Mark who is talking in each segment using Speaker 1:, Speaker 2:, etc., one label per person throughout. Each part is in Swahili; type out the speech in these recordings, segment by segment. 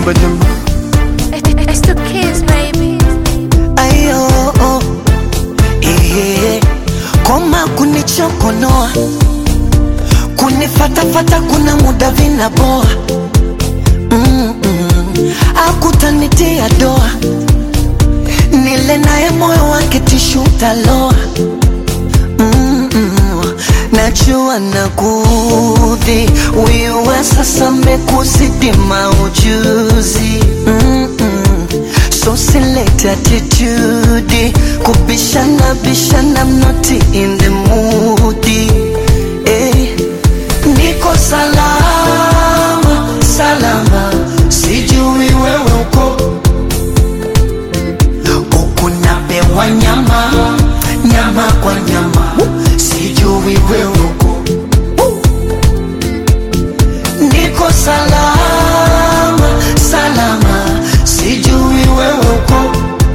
Speaker 1: badum.
Speaker 2: It's the kids, baby.
Speaker 3: ayo oh. Ehe. koma kunichokonoa kunifatafata kuna muda vinaboa Mm-mm. akutanitia doa nile naye moyo wake tishu taloa Mm-mm. najua nakudhi wiwe sasa mekuzidi maujuzi Mm-mm. so select attitude kubishana bishana I'm not in the mood eh. niko salama salama sijui wewe uko huku napewa nyama nyama kwa nyama sijui wewe uko niko salama salama sijui wewe uko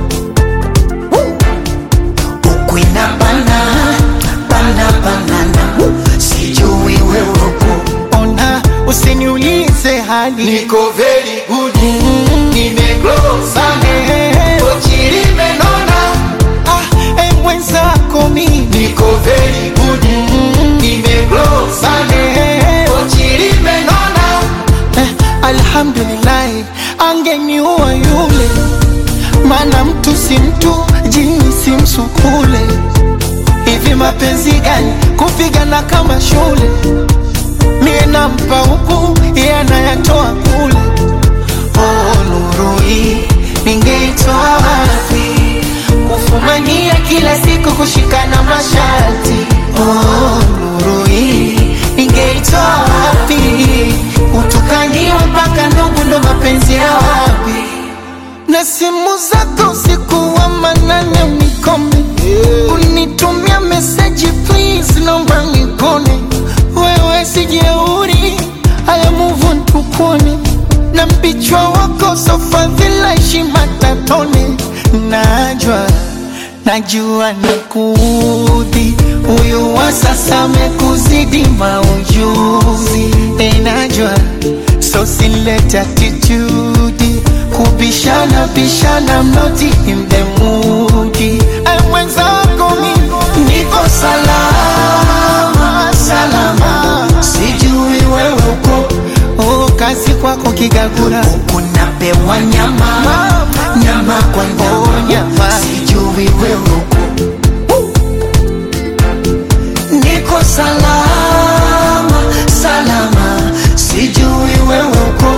Speaker 3: huku inabana bana banana sijui wewe uko
Speaker 1: Ona usiniulize hali
Speaker 4: Niko very good Nimeglow sana Pochi limenona
Speaker 1: ah, eh, mwenzako mimi
Speaker 4: Niko very good Nimeglow sana Pochi limenona
Speaker 1: eh, alhamdulillahi angeniua yule maana mtu si mtu jini si msukule hivi mapenzi gani kupigana kama shule mie nampa huku iye anayatoa kule oh, nuru hii ningeitoa wapi kufumania kila siku kushikana masharti oh, nuru hii ningeitoa wapi utukaniwa mpaka ndugu ndo mapenzi ya wapi na simu zako usiku wa manane unikome unitumia meseji please naomba nikone wewe sijeuri haya muvu ntukone na mpichwa wako sofadhila heshima tatone najwa najua nakudhi huyu wa sasa amekuzidi maujuzi enajwa so silete attitude kubishana bishana mnoti in the mood Eh, mwenzako mimi
Speaker 3: niko salama salama sijui wewe uko
Speaker 1: oh, kazi kwako kigagura
Speaker 3: kunapewa nyama nyama kwa
Speaker 1: Oh,
Speaker 3: nyama
Speaker 1: nyama.
Speaker 3: sijui wewe uko niko salama salama sijui wewe uko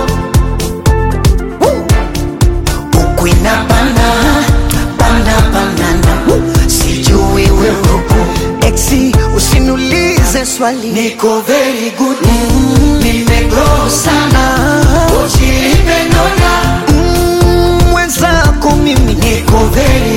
Speaker 3: huku inabana bana banana sijui wewe uko exi usiniulize swali niko very good nimeglow sana pochi limenona Mm, mwenzako mimi niko very